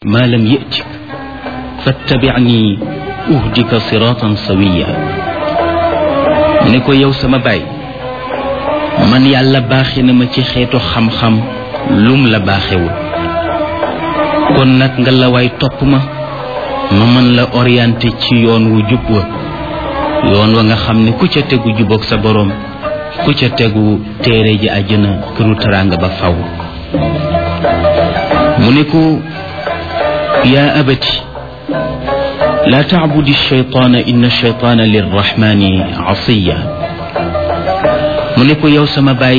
ما لم يأتك فاتبعني أهدك صراطا سويا ne ko yow sama baay man yàlla baaxe na ma ci xeetu xam-xam lum la baaxewul kon nag nga la waay topp ma ma mën la orienté ci yoon wu jub wa yoon wa nga xam ne ku ca tegu jubóog sa boroom ku ca tegu téere ji àjjana këru teraanga ba faw mu ne ko yaa abati laa taabudi shaytaana inna shaytaana lirrahmani asiya mu ne ko yow sama baay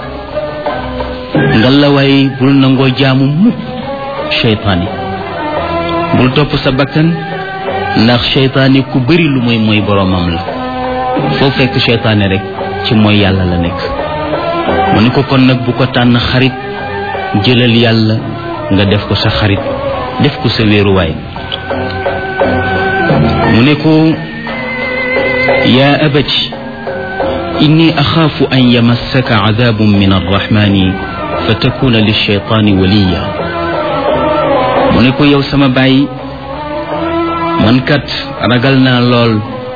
nga la waay bul nangoo jaamu mukk shaytaani bul topp sa bakkan ndax shaytaani ku bëri lu muy mooy boroomam la foo fekk shaytaani rek ci mooy yàlla la nekk mu ne ko kon nag bu ko tànn xarit jëlal yàlla nga def ko sa xarit def ko sa wéeruwaay mu ne ko yaa abati inni axaafu an yamassaka cadaabun min arrahmani fa takuna lilcheytaani waliya mu ne ko yow sama baay man kat ragal naa lool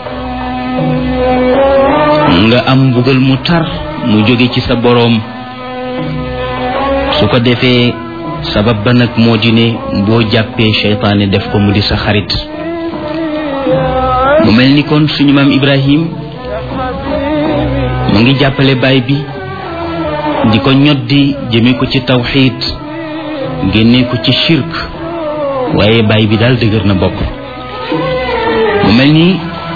nga am mbugal mu tar mu jóge ci sa boroom su ko defee sabab ba nag moo di ne boo jàppee seytaane def ko mu di sa xarit mu mel ni kon suñu maam Ibrahim mu ngi jàppale baay bi di ko ñoddi jëme ko ci tawxiid génne ko ci shirk waaye baay bi daal dëgër na bopp mu mel ni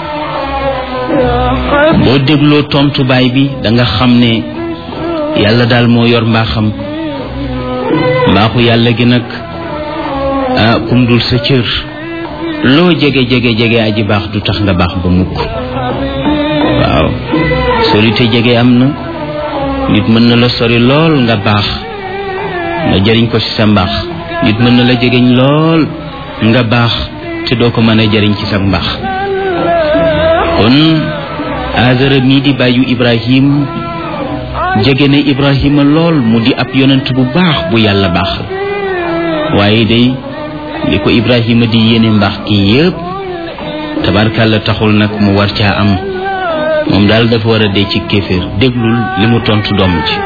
boo dégloo tontu baay bi da nga xam ne yàlla daal moo yor mbaaxam mbaaxu yàlla gi nag ah kum dul sa cër loo jege jege jege aji baax du tax nga baax ba mukk waaw sorite jege am na nit mën na la sori lool nga baax nga jëriñ ko ci sa mbaax nit mën na la jegeñ lool nga baax te doo ko mën a jëriñ ci sa mbaax kon Aazara mii di bàyyu Ibrahim jege ne Ibrahima lool mu di ab yonent bu baax bu yàlla baaxal waaye day li ko Ibrahima di yéene mbaax gi yépp tabarkàlla taxul nag mu war caa am moom daal dafa war a dee ci kéeféer déglul li mu tontu doom ci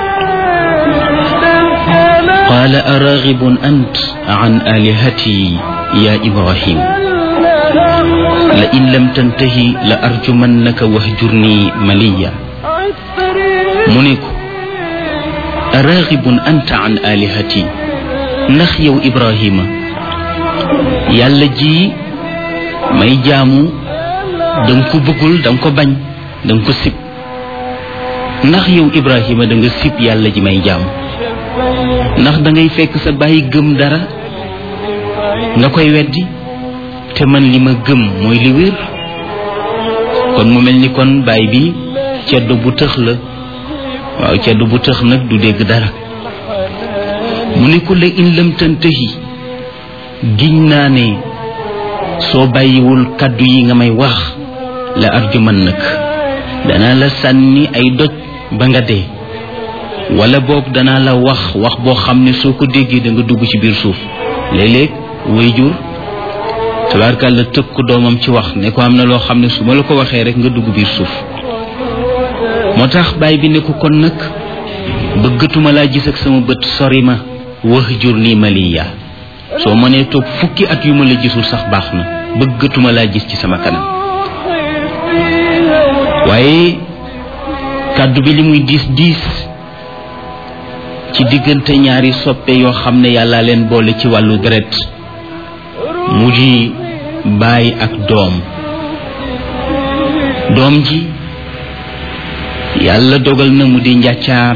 qaala araagibun ant an alihati ya Ibrahim la in lam tantahi la arjumannaka wahjurni maliya mu ne ko araagibun anta an alihati ndax yow Ibrahima yàlla ji may jaamu danga ko bëggul danga ko bañ danga ko sib ndax yow Ibrahima da nga sib yàlla ji may jaamu ndax da ngay fekk sa bàyyi gëm dara nga koy weddi te man li ma gëm mooy li wér kon mu mel ni kon baay bi ceddo bu tëx la waaw ceddo bu tëx nag du dégg dara mu ne ko la in lam tantahi giñ naa ne soo bàyyiwul kàddu yi nga may wax la arjuman nag danaa la sànni ay doj ba nga dee wala boog danaa la wax wax boo xam ne soo ko déggee da nga dugg ci biir suuf léeg-léeg waajur tabaarkàlla tëkk ko doomam ci wax ne ko am na loo xam ne su ma la ko waxee rek nga dugg biir suuf moo tax baay bi ne ko kon nag bëggatuma laa gis ak sama bët sori ma wax jur nii maliya soo mënee toog fukki at yu ma la gisul sax baax na bëggatuma laa gis ci sama kanam waaye kàddu bi li muy diis diis ci diggante ñaari soppe yoo xam ne yàlla leen boole ci wàllu deret mu di baay ak doom doom ji yàlla dogal na mu di njàccaar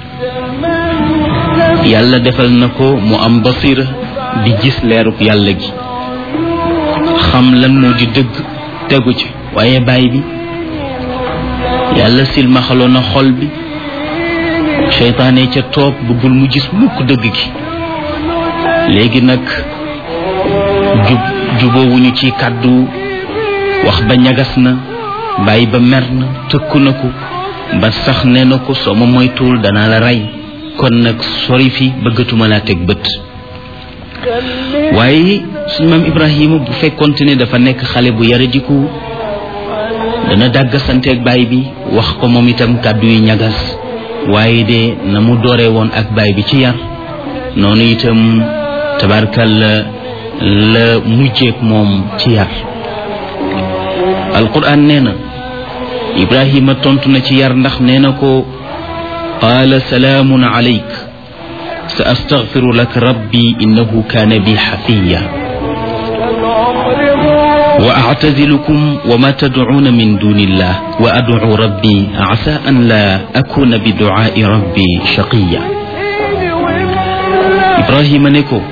yàlla defal na ko mu am basira di gis leeruk yàlla gi xam lan moo di dëgg tegu ci waaye baay bi yàlla silmaxaloon na xol bi seytaane ca toog bëggul mu gis mukk dëgg gi léegi nag jub jubóowuñu ci kàddu wax ba ñagas na bàyyi ba mer na tëkku na ko ba sax nee na ko soo ma moytuwul danaa la rey kon nag sori fi bëggatuma laa teg bët waaye suñu maam Ibrahima bu fekkonte ne dafa nekk xale bu yaradiku dana dàgg santeeg baay bi wax ko moom itam kàddu yu ñagas waaye de na mu dooree woon ak baay bi ci yar noonu itam tabarkalla la mujjeek moom ci yar alquran nee na ibrahima tontu na ci yar ndax nee na ko qaala salaamun alayk sa astaghfiru lak rabbi innahu kaana bi xafiya wa actazilukum wa ma tadcuuna min duni illah wa adcu rabbi asa an la akuna bi ducaai rabbi shaqiya ibrahima ne ko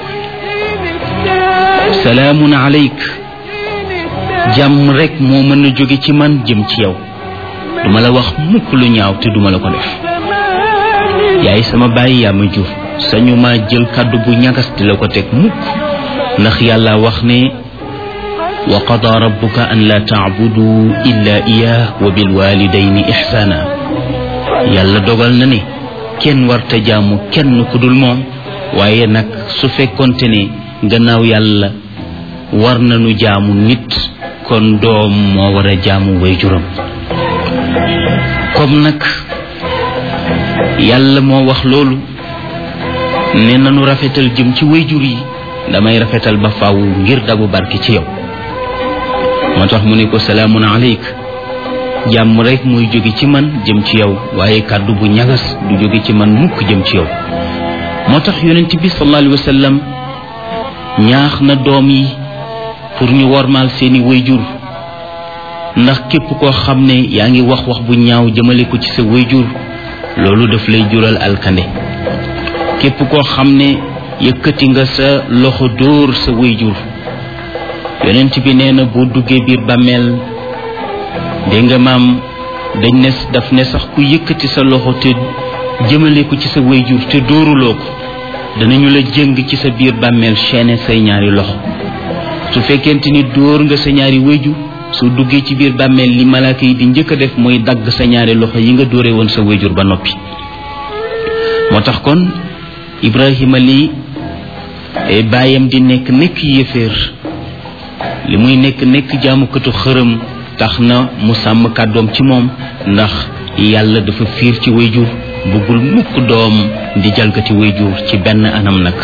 salaamun alayk jàmm rek moo mën a jóge ci man jëm ci yow duma la wax mukk lu ñaaw te duma la ko def yaay sama bàyyi yaa ma jur sañu ma jël kàddu bu ñagas di la ko teg mukk ndax yàlla wax ne wa qada rabbuka an la taabudu illa iyah wa bilwalidayni ixsaana yàlla dogal na ne kenn warta jaamu kenn ku dul moom waaye nag su fekkonte ne gannaaw yàlla war nañu jaamu nit kon doom moo war a jaamu way juram comme nag yàlla moo wax loolu ne nanu rafetal jëm ci way jur yi damay rafetal ba faaw ngir dabu barke ci yow moo tax mu ne ko salaamun aleyk jàmm rek muy jóge ci man jëm ci yow waaye kàddu bu ñagas du jóge ci man mukk jëm ci yow moo tax yonent bi sallallahu alayhi wa sallam ñaax na doom yi pour ñu wormaal seeni wayjur ndax képp koo xam ne yaa ngi wax wax bu ñaaw jëmale ko ci sa wayjur loolu daf lay jural alkande képp koo xam ne yëkkati nga sa loxo dóor sa wayjur yonent bi nee na boo duggee biir bàmmeel dégg nga maam dañ ne daf ne sax ku yëkkati sa loxo te jëmale ko ci sa wayjur te dóoruloo ko danañu la jëng ci sa biir bàmmeel chaîne say ñaari loxo su fekkente ni dóor nga sa ñaari wayjur soo duggee ci biir bàmmeel li malaaka yi di njëkk a def mooy dagg sa ñaari loxo yi nga dóore woon sa wayjur ba noppi moo tax kon ibrahima li baayam di nekk nekk yéeféer li muy nekk nekk jaamukatu xërëm tax na mu sàmm kàddoom ci moom ndax yàlla dafa fiir ci wayjur bëggul mukk doom di jalgati wayjur ci benn anam nag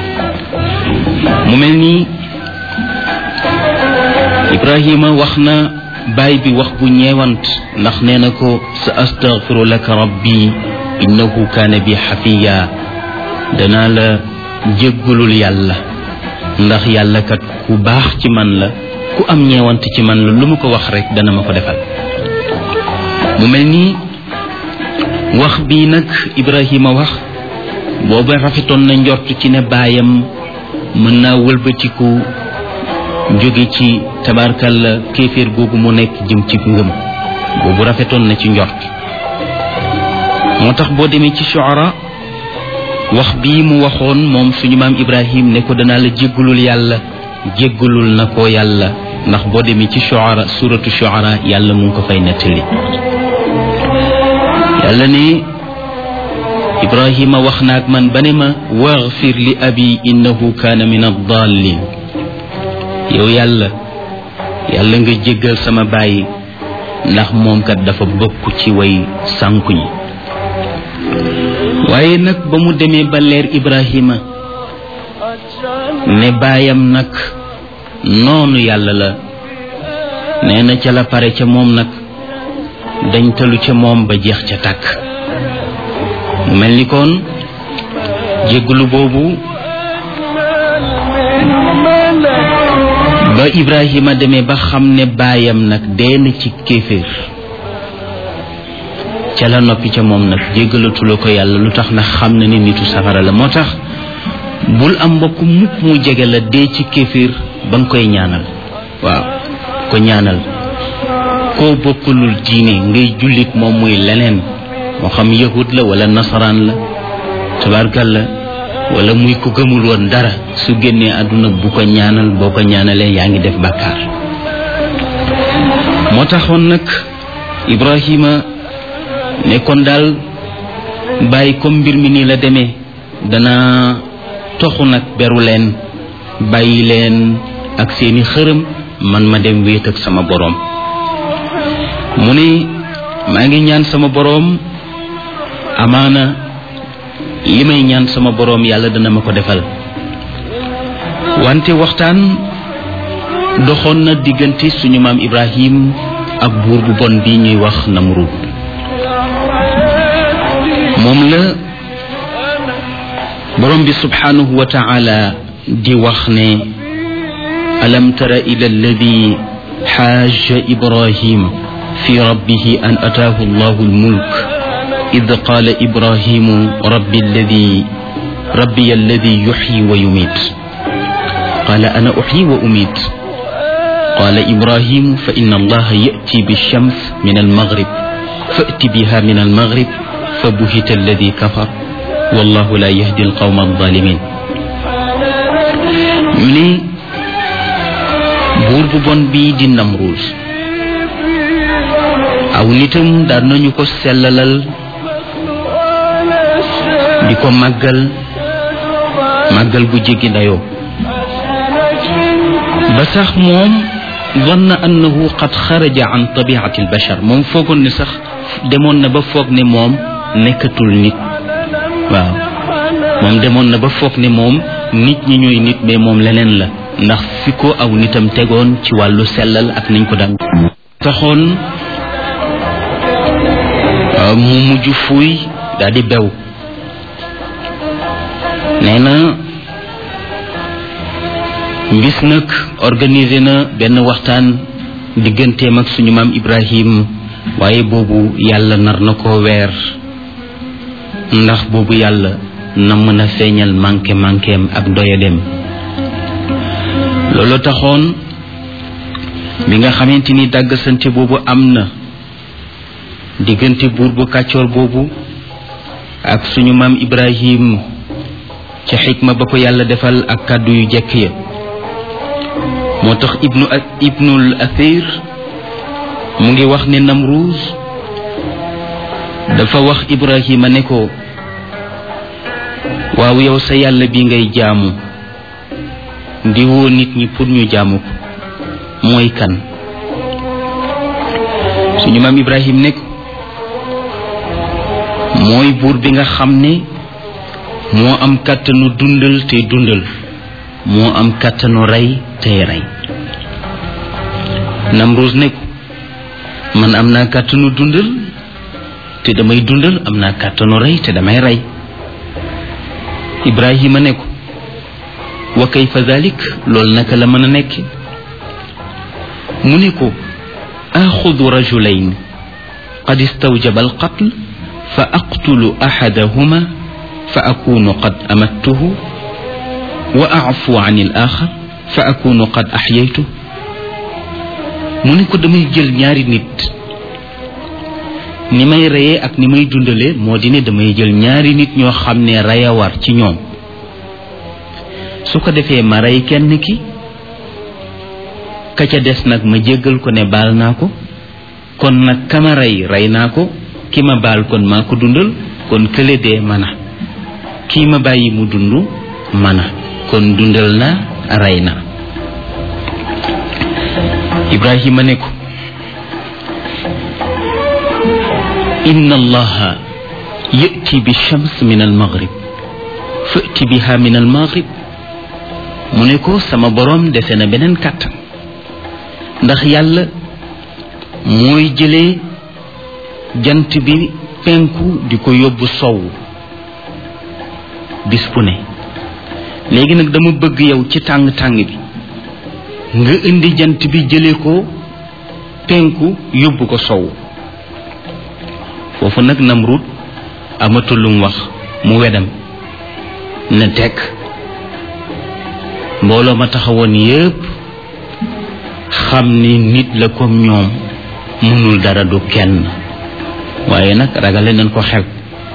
mu mel nii ibrahima wax na baay bi wax bu ñeewant ndax nee na ko sa astaghfiru laka rabbi innahu kaana bi xafiya danaa la jéggalul yàlla ndax yàlla kat ku baax ci man la ku am ñeewant ci man la lu ma ko wax rek dana ma ko defal mu mel nii wax bii nag ibrahima wax booba rafetoon na njort ci ne baayam mën naa wëlbatiku jóge ci tabarkalla kéeféer googu mu nekk jëm ci ngëm boobu rafetoon na ci njort moo tax boo demee ci shuara wax bii mu waxoon moom suñu maam ibrahim ne ko danaa la jéggalul yàlla jéggalul na ko yàlla ndax boo demee ci shuara suratu shuara yàlla mu ngi ko fay nettali yàlla ne ibrahima wax naag man ba ne ma waxfir li abi innahu kaana min addallin yow yàlla yàlla nga jéggal sama baay ndax moom kat dafa bokk ci way sànku ñi waaye nag ba mu demee ba leer ibrahima ne baayam nag noonu yàlla la nee na ca la pare ca moom nag dañ talu ca moom ba jeex ca tàkk mu mel ni kon jéggalu boobu ba ibrahima demee ba xam ne baayam nag dee na ci kéeféer ca la noppi ca moom nag jéggalatula ko yàlla lu tax nag xam na ni nitu safara la moo tax bul am mbokk mukk mu jege la dee ci kéeféer ba nga koy ñaanal waaw ko ñaanal koo bokkulul diine ngay jullit moom muy leneen moo xam yahud la wala nasaraan la tabarkal la wala muy ko gëmul woon dara su génnee àdduna bu ko ñaanal boo ko ñaanalee yaa ngi def bàkkaar moo taxoon nag ibrahima nekkoon daal bàyyi comme mbir mi nii la demee dana toxu nag beru leen bàyyi leen ak seeni xërëm man ma dem wéet ak sama boroom mu ne maa ngi ñaan sama boroom amaana li may ñaan sama boroom yàlla dana ma ko defal wante waxtaan doxoon na diggante suñu maam Ibrahim ak buur bu bon bi ñuy wax Namrud moom la borom bi subhanahu wa ta'ala di wax ne alam tara ila alladi xaaja ibrahim fi rabbihi an ataahu allahu almulk id qaala ibrahimu rabbi alladi rabbi alladi yuxyi wa yumit qaala ana uxyi wa umit qaala ibrahimu fa inna allaha yati bilshams min almaghrib fati biha min almaghrib fa buhita alladi kafar wallahu la yahdi alqawma alzalimin ñu ne buur bu bon bii di Namruus aw nitam daan nañu ko sellalal di ko màggal màggal bu jéggi dayoo ba sax moom zanna annahu qad xaraja an tabiati albashar moom foogoon ne sax demoon na ba foog ne moom nekkatul nit waaw moom demoon na ba foog ne moom nit ñi ñooy nit mais moom leneen la ndax fi ko aw nitam tegoon ci wàllu sellal ak niñ ko daan taxoon mu mujj fuuy daal di bew nee na bis nag organisé na benn waxtaan digganteem ak suñu maam Ibrahim waaye boobu yàlla nar na ko weer ndax boobu yàlla na mën a feeñal manqué manquéem ak doyaleem loolu taxoon bi nga xamante ni dàggasante boobu am na diggante buur bu kàccoor boobu ak suñu maam Ibrahim ca xikma ba ko yàlla defal ak kàddu yu jekk ya moo tax ibnu ibnul athir mu ngi wax ne Namruuz dafa wax Ibrahima ne ko waaw yow sa yàlla bi ngay jaamu di woo nit ñi pour ñu jaamu ko mooy kan suñu maam Ibrahim ne ko mooy buur bi nga xam ne moo am kàttanu dundal te dundal moo am kàttanu rey tey rey Namruus ne ko man am naa kàttanu dundal te damay dundal am naa kàttanu rey te damay rey Ibrahima ne ko wa kayfa dalik loolu naka la mën a nekk mu ne ko axudu rajulayn qad istawjaba alqatl fa aqtulu axadahuma fa akunu qad amattuhu wa afu an al axar fa akunu qad axyaytu mu ne ko damay jël ñaari nit ni may reyee ak ni may dundalee moo di ne damay jël ñaari nit ñoo xam ne rey a war ci ñoom su ko defee ma rey kenn ki ka ca des nag ma jéggal ko ne baal naa ko kon nag kama rey rey naa ko ki ma baal kon maa ko dundal kon kële dee mana kii ma bàyyi mu dund mana kon dundal na rey na Ibrahima ne ko inna allaha yati bi shams min al maghrib fati biha min al maghrib mu ne ko sama boroom dese na beneen kàttan ndax yàlla mooy jëlee jant bi penku di ko yóbbu sowu bis bu ne léegi nag dama bëgg yow ci tàng-tàng bi nga indi jant bi jëlee ko penku yóbbu ko sowu foofu nag Namrud amatul lu mu wax mu wedam ne tekk mbooloo ma taxawoon yépp xam ni nit la comme ñoom mënul dara du kenn waaye nag ragale nañ ko xel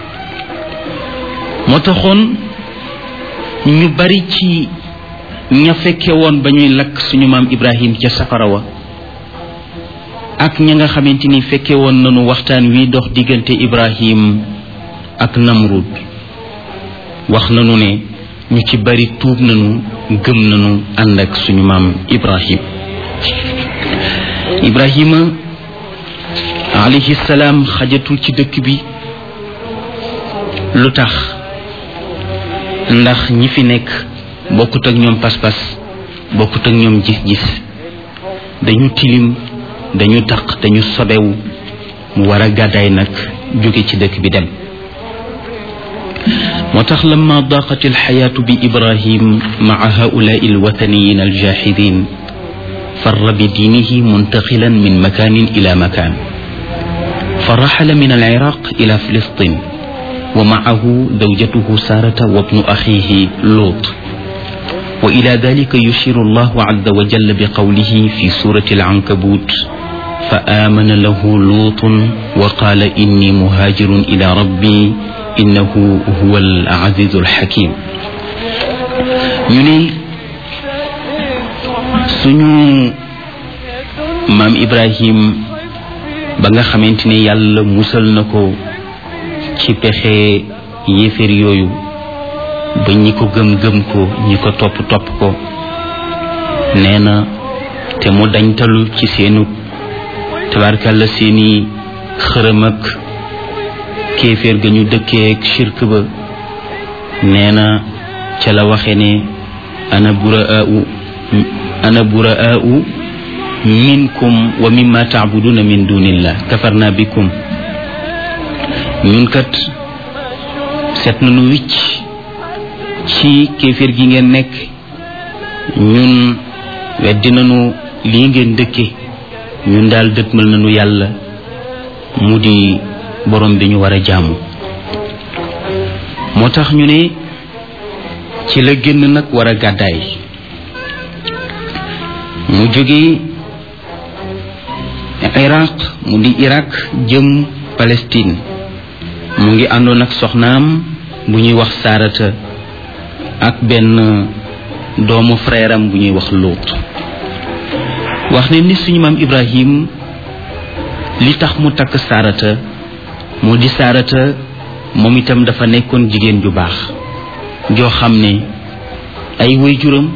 moo taxoon ñu bari ci ña fekke woon ba ñuy lakk suñu maam Ibrahim ca safara wa ak ña nga xamante ni fekke woon nañu waxtaan wi dox diggante Ibrahim ak Namrud wax nañu ne ñu ci bari tuub nañu gëm nañu ànd ak suñu maam ibrahim ibrahima alayhi salaam xajatul ci dëkk bi lu tax ndax ñi fi nekk bokkut ak ñoom pas-pas bokkut ak ñoom gis-gis dañu tilim dañu taq dañu sobewu mu war a gàddaay nag jóge ci dëkk bi dem moo tax lama daqat alxayaatu bi ibrahim maa haulaai alwathaniyin aljaxidin far bi diinihi muntaqilan min makanin ila makan فرحل من العراق إلى فلسطين ومعه زوجته سارة وابن أخيه لوط وإلى ذلك يشير الله عز وجل بقوله في سورة العنكبوت فآمن له لوط وقال إني مهاجر إلى ربي إنه هو العزيز الحكيم يني سنو مام إبراهيم ba nga xamante ne yàlla musal na ko ci pexe yéeféer yooyu ba ñi ko gëm-gëm ko ñi ko topp topp ko nee na te mu dañtalu ci seenu tabarkàlla seeni xërëm ak kéeféer ga ñu dëkkee ak shirk ba nee na ca la waxe ne ana buraau ana buraau minkum wa mimma taabuduna min dunillah kafarna bikum ñun kat seet nañu wicc ci kéeféer gi ngeen nekk ñun weddi nañu lii ngeen dëkke ñun daal dëtmal nañu yàlla mu di borom bi ñu war a jaamu moo tax ñu ne ci la génn nag war a gàddaay mu jóge iraq mu di iraq jëm palestine mu ngi àndoon ak soxnaam bu ñuy wax saarata ak benn doomu frère am bu ñuy wax luut wax ne ni suñu maam ibrahim li tax mu takk saarata moo di saarata moom itam dafa nekkoon jigéen ju baax joo xam ne ay waajuram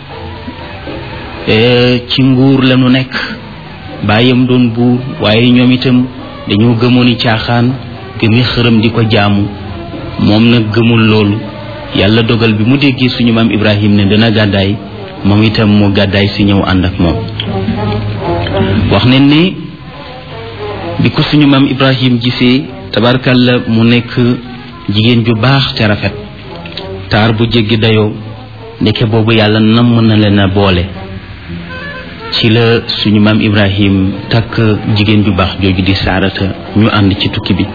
ci nguur lañu nekk bàyyam doon buur waaye ñoom itam dañoo gëmooni caaxaan gëmi xërëm di ko jaamu moom nag gëmul loolu yàlla dogal bi mu déggee suñu maam ibrahim ne dana gàddaay moom itam mu gàddaay si ñëw ànd ak moom wax ne ne bi ko suñu maam ibrahim gisee tabarkalla mu nekk jigéen ju baax te rafet taar bu jéggi dayoo ndeke boobu yàlla namm na leen a boole ci la suñu maam ibrahim takk jigéen ju baax jooju di saarata ñu ànd ci tukki bi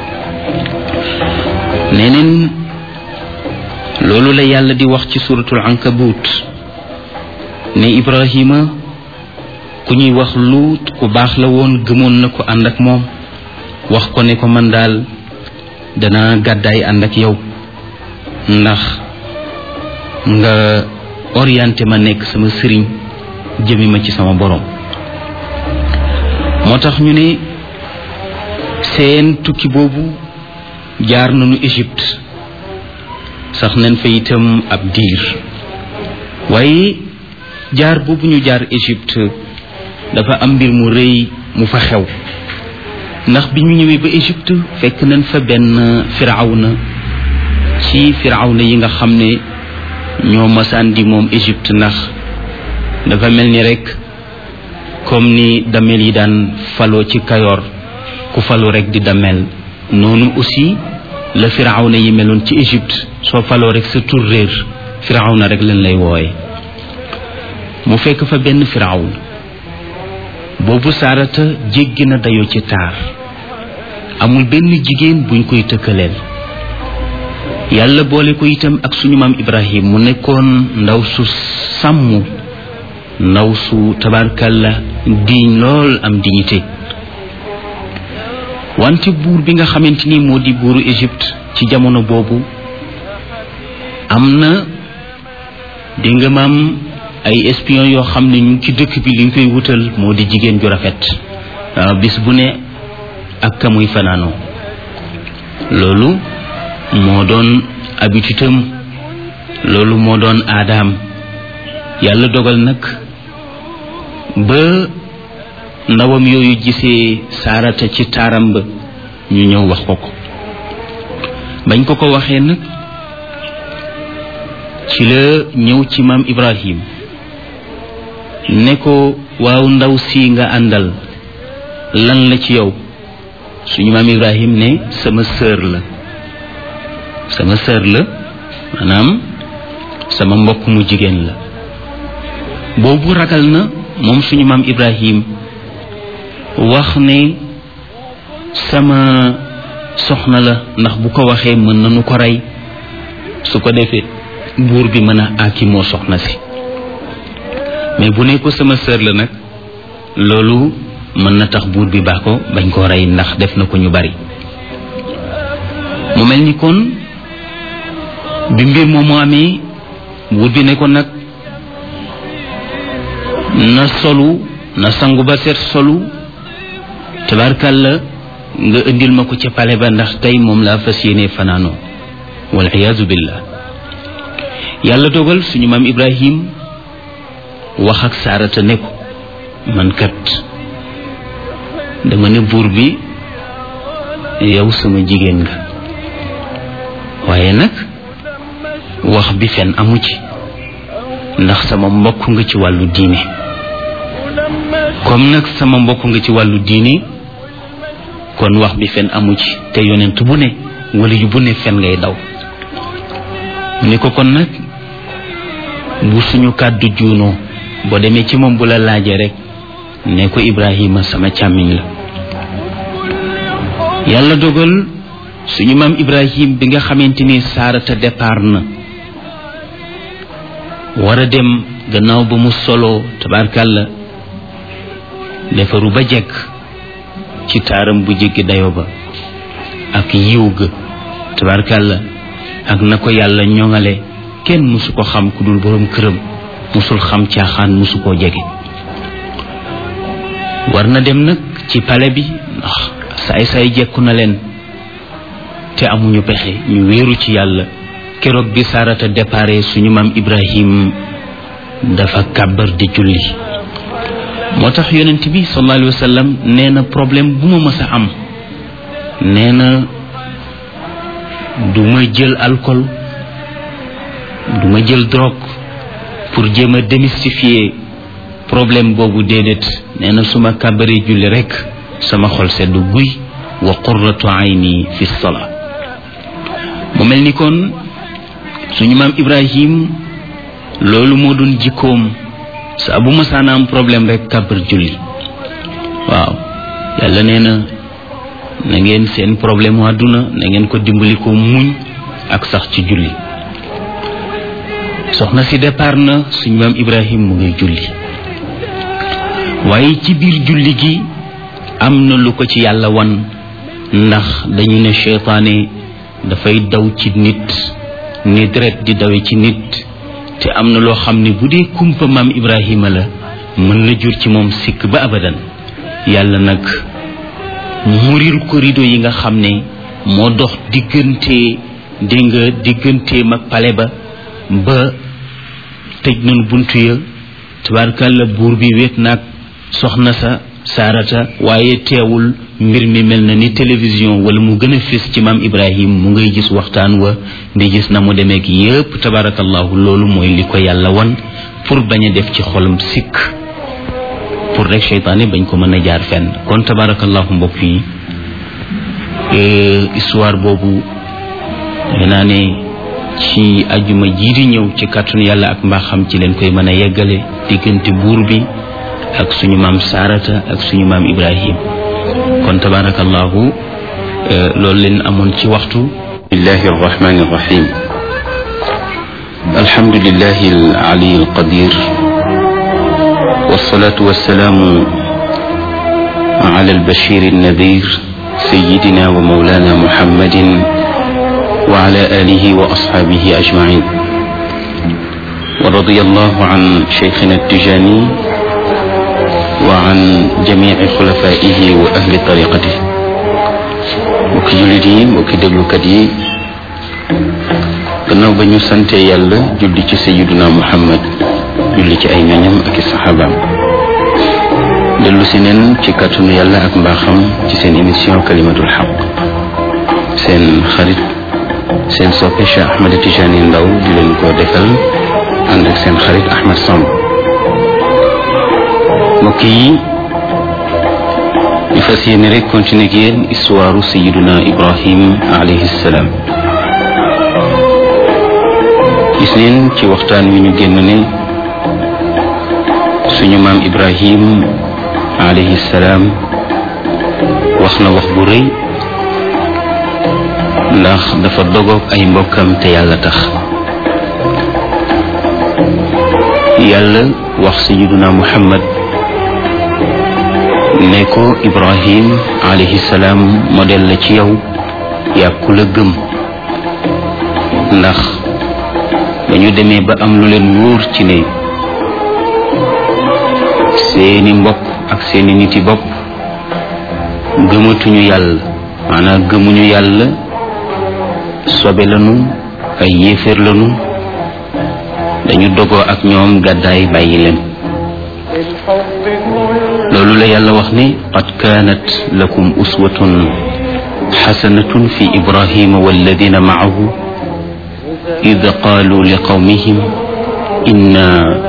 neneen loolu la yàlla di wax ci suratul ankabut ne ibrahima ku ñuy wax luut ku baax la woon gëmoon na ko ànd ak moom wax ko ne ko man daal dana gàddaay ànd ak yow ndax nga orienté ma nekk sama sëriñ jëmi ma ci sama borom moo tax ñu ne seen tukki boobu jaar nañu Égypte sax nañ fa itam ab diir waaye jaar boobu ñu jaar Égypte dafa am mbir mu rëy mu fa xew ndax bi ñu ñëwee ba Égypte fekk nañ fa benn firawna ci firawna yi nga xam ne ñoo masaan di moom Égypte ndax dafa mel ni rek comme ni damel yi daan faloo ci kayoor ku falu rek di damel noonu aussi la firawna yi meloon ci Égypte soo faloo rek sa tur réer firawna rek leen lay wooye mu fekk fa benn firawna boobu saarata jéggi na dayoo ci taar amul benn jigéen buñ koy tëkkaleel yàlla boole ko itam ak suñu maam Ibrahim mu nekkoon ndaw su sàmm ndaw su tabarkalla diiñ lool am dignité wante buur bi nga xamante ni moo di buuru Égypte ci jamono boobu am na di nga maam ay espion yoo xam ne ñu ci dëkk bi liñ koy wutal moo di jigéen ju rafet bis bu ne ak ka muy fanaanoo loolu moo doon habitude am loolu moo doon aadaam yàlla dogal nag ba ndawam yooyu gisee saarata ci taaram ba ñu ñëw wax ko ko bañ ko ko waxee nag ci la ñëw ci maam Ibrahim ne ko waaw ndaw si nga àndal lan la ci yow suñu maam Ibrahim ne sama sœur la sama sœur la maanaam sama mbokk mu jigéen la boobu ragal na moom suñu maam Ibrahim wax ne sama soxna la ndax bu ko waxee mën nañu ko rey su ko defee buur bi mën a aaki moo soxna si mais bu ne ko sama sœur la nag loolu mën na tax buur bi baax ko bañ koo rey ndax def na ko ñu bari mu mel ni kon bi mbir moomu amee buur bi ne ko nag na solu na sangu ba set solu tabarkàlla nga indil ma ko ca pale ba ndax tey moom laa fas yéene fanaanoo wal iyaazu billah yàlla dogal suñu maam ibrahim wax ak saarata ne ko man kat dama ne buur bi yow sama jigéen nga waaye nag wax bi fen amu ci ndax sama mbokk nga ci wàllu diine comme nag sama mbokk nga ci wàllu diine kon wax bi fen amu ci te yonent bu ne wala yu bu ne fen ngay daw ni ko kon nag bu suñu kàddu juunoo boo demee ci moom bu la laajee rek ne ko Ibrahima sama càmmiñ la yàlla dogal suñu maam Ibrahim bi nga xamante ni saarata départ na war a dem gannaaw ba mu solo tabarkàlla defaru ba jekk ci taaram bu jéggi dayo ba ak yiw ga tabarkàlla ak na ko yàlla ñoŋale kenn mësu ko xam ku dul boroom këram mësul xam caaxaan mësu koo jege war na dem nag ci pale bi ndax saay saay jekku na leen te amuñu pexe ñu wéeru ci yàlla keroog bi saarata dépare suñu maam ibrahim dafa kàbbar di julli moo tax yonent bi sallallahu alayhi wa sallam nee na problème bu ma mës a am nee na du ma jël alcool du ma jël drogue pour jéem a démystifier problème boobu déedéet nee na su ma kàbbaree julli rekk sama xol sedd guy wa qurratu ayni fi salaa mu mel ni kon suñu maam ibrahim loolu moo doon jikkoom saa bu masaana am problème rek kàbbar julli waaw yàlla nee na na ngeen seen problème mu àdduna na ngeen ko dimbali ko muñ ak sax ci julli soxna si départ na suñu maam ibrahim mu ngi julli waaye ci biir julli gi am na lu ko ci yàlla wan ndax dañu ne seytaane dafay daw ci nit ni deret di dawe ci nit te am na loo xam ne bu dee kumpa maam ibrahima la mën na jur ci moom sikk ba abadan yàlla nag muril ko rido yi nga xam ne moo dox diggante dégg nga digganteem ak pale ba ba tëj nañu buntu ya tabarkàlla buur bi wéet naag soxna sa saarata waaye teewul mbir mi mel na ni télévision wala mu gën a fés ci maam ibrahim mu ngay gis waxtaan wa di gis na mu demeek yépp tabarakallahu loolu mooy li ko yàlla wan pour bañ a def ci xolam sikk pour rek seytaane bañ ko mën a jaar fenn kon tabarakallahu mbokk yi histoire boobu defe naa ne ci ajuma jii di ñëw ci kàttanu yàlla ak mbaaxam ci leen koy mën a yeggale diggante buur bi ak suñu maam saarata ak suñu maam ibrahim kon tabarakallahu loolu leen amoon ci waxtu bismillahi arrahmani arrahim alhamdulillahi alali alqadir والصلاة والسلام على البشير النذير سيدنا ومولانا محمد وعلى آله وأصحابه أجمعين ورضي الله عن شيخنا التجاني وعن جميع خلفائه وأهل طريقته وكي جلدي وكي دبلو كدي gannaaw ba ñu sante yàlla julli ci sayiduna muhammad julli ci ay ñoñam ak i saxaabaam dellu si neen ci kàttanu yàlla ak mbaaxam ci seen émission kalimatul xaq seen xarit seen soppe Cheikh Ahmed Tijani Ndaw di leen ko defal ànd ak seen xarit Ahmed Samb mbokk yi ñu fas yéene rek continuer ak yéen histoire sayiduna Ibrahim alayhi salaam gis neen ci waxtaan wi ñu génn ne suñu maam Ibrahim alayhi salaam wax na wax bu rëy ndax dafa dogoog ay mbokkam te yàlla tax yàlla wax sayiduna muhammad ne ko ibrahim alayhi salaam modèle la ci yow yaa ku la gëm ndax dañu demee ba am lu leen wóor ci ne seeni mbokk ak seeni niti bopp gëmatuñu yàlla maanaam gëmuñu yàlla sobe lanu ay yéeféer lanu dañu dogoo ak ñoom gàddaay bàyyi leen loolu la yàlla wax ne qad kaanat lakum uswatun xasanatun fi ibrahima walladina maahu id qaalu liqawmihim inna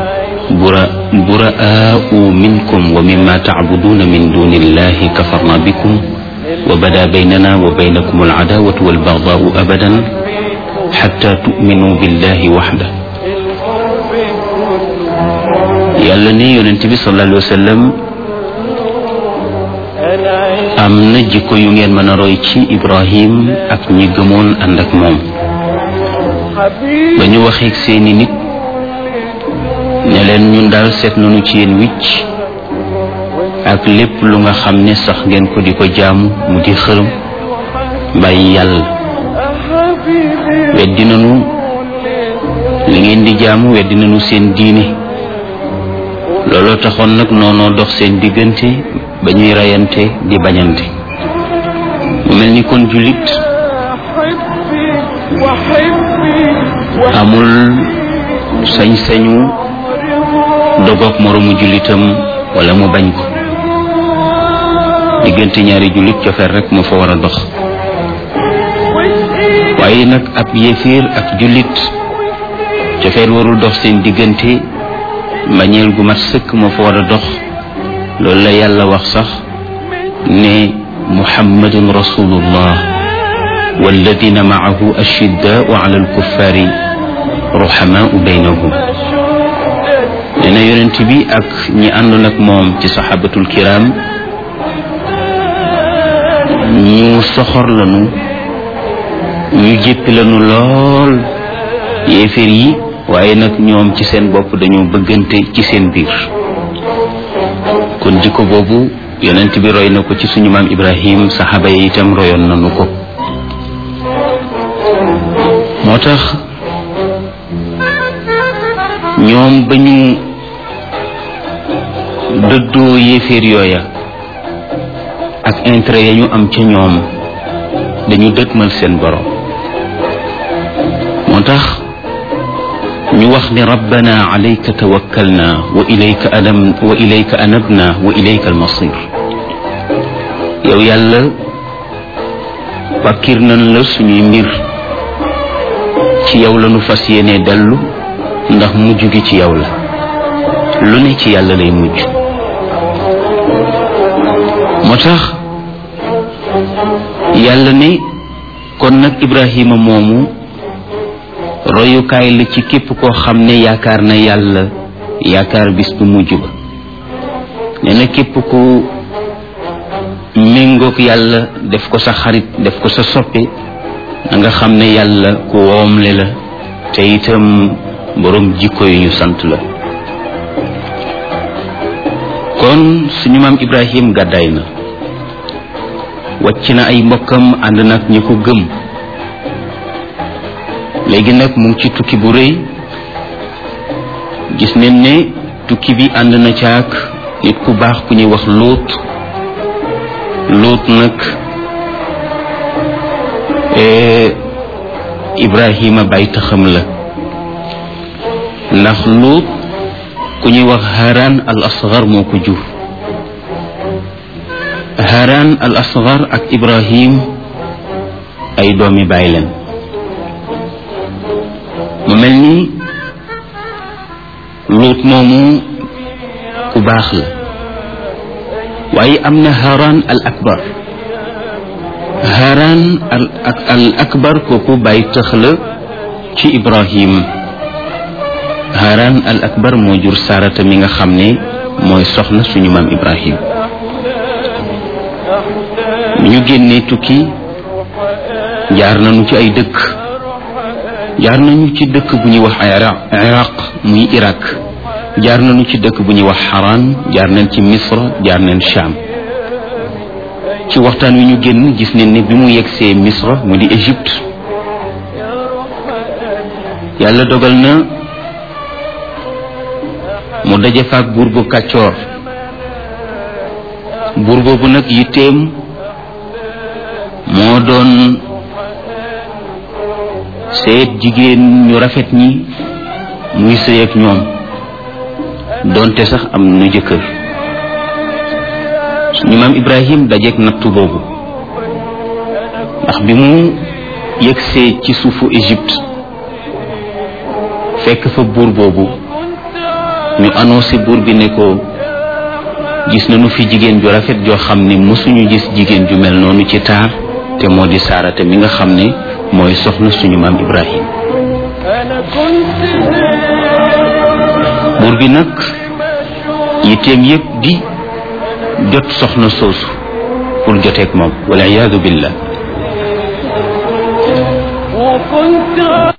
buraa'u minkum wa mimma tacbuduuna min duni illahi kafarna bikum wa bada baynana wa baynakum alcadaawatu walbagdaau abadan xatta tu'minuu billahi waxda yàlla ne yonent bi sallallahu alayhi wa sallam am na jikko yu ngeen mën a roy ci Ibrahim ak ñi gëmoon ànd ak moom ba ñu waxeeg seeni nit ne leen ñun daal seet nañu ci yéen wicc ak lépp lu nga xam ne sax ngeen ko di ko jaamu mu di xërëm bàyyi yàlla weddi nañu li ngeen di jaamu weddi nañu seen diine looloo taxoon nag noonoo dox seen diggante ba ñuy reyante di bañante mu mel ni kon jullit amul sañ-sañu dogoog moroomu jullitam wala mu bañ ko diggante ñaari jullit cofeer rek moo fa war a dox waaye nag ab yéeféer ak jullit cofeer warul dox seen diggante mbañeel gu mat sëkk moo fa war a dox loolu la yàlla wax sax ne muhammadun rasulullah walladina maahu ashiddaau ala alkuffaari ruhamaau baynahum nee na yonent bi ak ñi àndoon ak moom ci saxaabatul kiram ñu soxor lanu ñu jéppi lanu lool yéeféer yi waaye nag ñoom ci seen bopp dañoo bëggante ci seen biir kon jikko boobu yonent bi roy na ko ci suñu maam ibrahim saxaaba yi itam royoon nañu ko moo tax ñoom ba ñu dëddoo yéeféer yooya ak intérêt ya ñu am ca ñoom dañu dëtmal seen borom moo tax ñu wax ne rabbana alayka tawakkalna wa ilayka anam wa ilayka anabna wa ilayka almasir yow yàlla wàkkir nañ la suñuy mbir ci yow la nu fas yéene dellu ndax mujj gi ci yow la lu ne ci yàlla lay mujj moo tax yàlla ne kon nag Ibrahima moomu royukaay la ci képp koo xam ne yaakaar na yàlla yaakaar bis bu mujj ba nee na képp ku méngoog yàlla def ko sa xarit def ko sa soppe na nga xam ne yàlla ku woomle la te itam boroom jikko yu ñu sant la kon suñu maam Ibrahim gàddaay na wàcc na ay mbokkam ànd nag ñi ko gëm léegi nag mu ngi ci tukki bu rëy gis nañ ne tukki bi ànd na caak nit ku baax ku ñuy wax lóot lóot nag ibrahima bay taxam la ndax luut ku ñuy wax haran al asgar moo ko jur haran al asgar ak ibrahim ay doomi baay leen mu mel ni luut moomu ku baax la waaye am na haran al akbar haran al al akbar kooku bàyyi tëx la ci ibrahim haran al akbar moo jur sarata mi nga xam ne mooy soxna suñu maam ibrahim mi ñu génnee tukki jaar nañu ci ay dëkk jaar nañu ci dëkk bu ñuy wax iraq muy iraq jaar nañu ci dëkk bu ñuy wax xaraan jaar nañ ci misra jaar nañ sham ci waxtaan wi ñu génn gis nañ ne bi mu yegsee misra mu di égypte yàlla dogal na mu daje faak buur bu kàccoor buur boobu nag yitteem moo doon seet jigéen ñu rafet ñi muy sëy ak ñoom doonte sax am nu jëkkër suñu maam ibrahim dajeek nattu boobu ndax bi mu yegsee ci suufu égypte fekk fa buur boobu ñu annoncé buur bi ne ko gis nañu fi jigéen ju rafet joo xam ne mësuñu gis jigéen ju mel noonu ci taar te moo di saarate mi nga xam ne mooy soxna suñu maam ibrahim buur bi nag yitteem yépp di jot soxna soosu pour joteeg moom wala iyaadu billah